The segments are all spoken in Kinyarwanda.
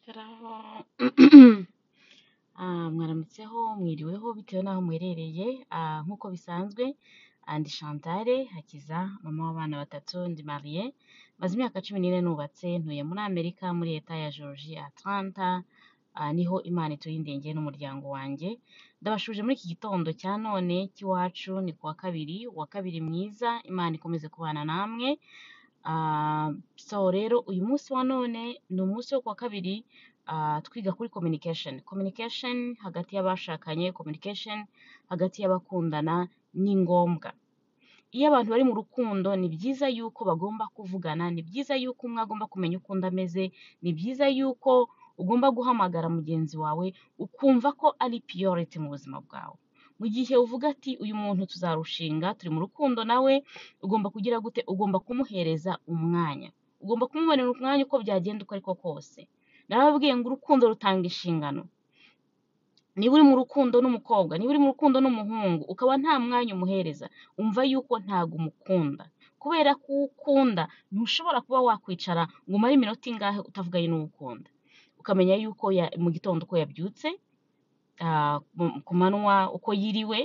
Saramu mwaramutseho mwiriweho bitewe n'aho muherereye nk'uko bisanzwe ndi Chantal Hakiza mama w'abana batatu ndi mariye maze imyaka cumi n'ine nubatse ntuye muri Amerika muri leta ya Georgia Atlanta niho Imana ituye indengeri n'umuryango wanjye ndabashuje muri iki gitondo cya none cy'iwacu ni kuwa kabiri uwa kabiri mwiza Imana ikomeze kubana namwe Ah, so rero uyu munsi wa none ni umunsi wo kuwa kabiri ah, twiga kuri communication communication hagati y'abashakanye communication hagati y'abakundana ni ngombwa iyo abantu bari mu rukundo ni byiza yuko bagomba kuvugana ni byiza yuko umwe agomba kumenya uko undi ameze ni byiza yuko ugomba guhamagara mugenzi wawe ukumva ko ari priority mu buzima bwawe mu gihe uvuga ati uyu muntu tuzarushinga turi mu rukundo nawe ugomba kugira gute ugomba kumuhereza umwanya ugomba kumumerera umwanya uko byagenda uko ariko kose narababwiye ngo urukundo rutanga inshingano niba uri mu rukundo n'umukobwa niba uri mu rukundo n'umuhungu ukaba nta mwanya umuhereza umva yuko ntago umukunda kubera ko uwo ukunda ntushobora kuba wakwicara ngo umare iminota ingahe utavuganye n'uwo ukunda ukamenya yuko ya- mu gitondo uko yabyutse ah, mu- ku manywa uko yiriwe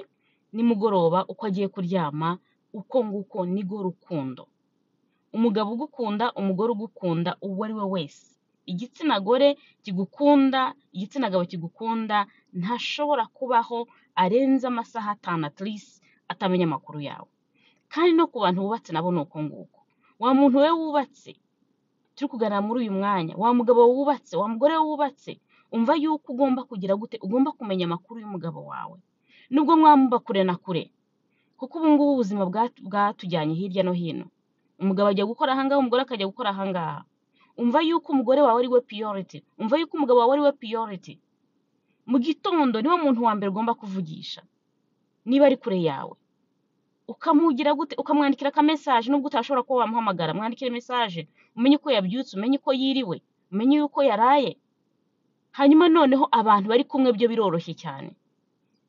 nimugoroba uko agiye kuryama uko nguko nigo rukundo umugabo ugukunda umugore ugukunda uwo ari we wese igitsina gore kigukunda igitsina gabo kigukunda ntashobora kubaho arenze amasaha atanu at least atamenya amakuru yawe kandi no ku bantu wubatse nabo ni uko nguko wa muntu we wubatse turi kuganira muri uyu mwanya wa mugabo wubatse wa mugore wubatse umva yuko ugomba kugira gute ugomba kumenya amakuru y'umugabo wawe nubwo mwamuba kure na kure kuko ubu ngubu ubuzima bwa- bwatujyanye hirya no hino umugabo ajya gukora ahangaha umugore akajya gukora ahangaha umva yuko umugore wawe ari we priority umva yuko umugabo wawe ari we priority mu gitondo niwe muntu wa mbere ugomba kuvugisha niba ari kure yawe ukamugira gute ukamwandikira aka message nubwo utashobora kuba wamuhamagara mwandikire message umenye uko yabyutse umenye uko yiriwe umenye uko yaraye hanyuma noneho abantu bari kumwe byo biroroshye cyane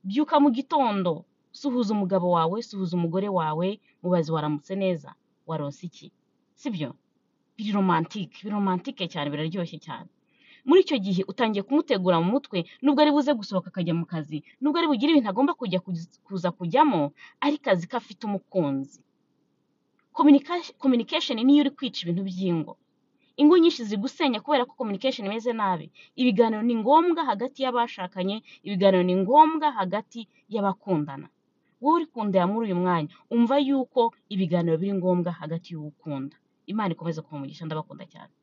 byuka mu gitondo suhuza umugabo wawe suhuza umugore wawe mubaze waramutse neza waronse iki sibyo biri romantike biri romantike cyane biraryoshye cyane muri icyo gihe utangiye kumutegura mu mutwe nubwo ari buze gusohoka akajya mu kazi nubwo ari bugire ibintu agomba kujya kuz- kuza kujyamo ari kazi ko afite umukunzi Communica- communication niyo uri kwica ibintu by'ingo ingo nyinshi ziri gusenya kubera ko communication imeze nabi ibiganiro ni ngombwa hagati y'abashakanye ibiganiro ni ngombwa hagati y'abakundana wowe uri kundera muri uyu mwanya umva yuko ibiganiro biri ngombwa hagati y'uwo ukunda imana ikomeze kumugisha ndabakunda cyane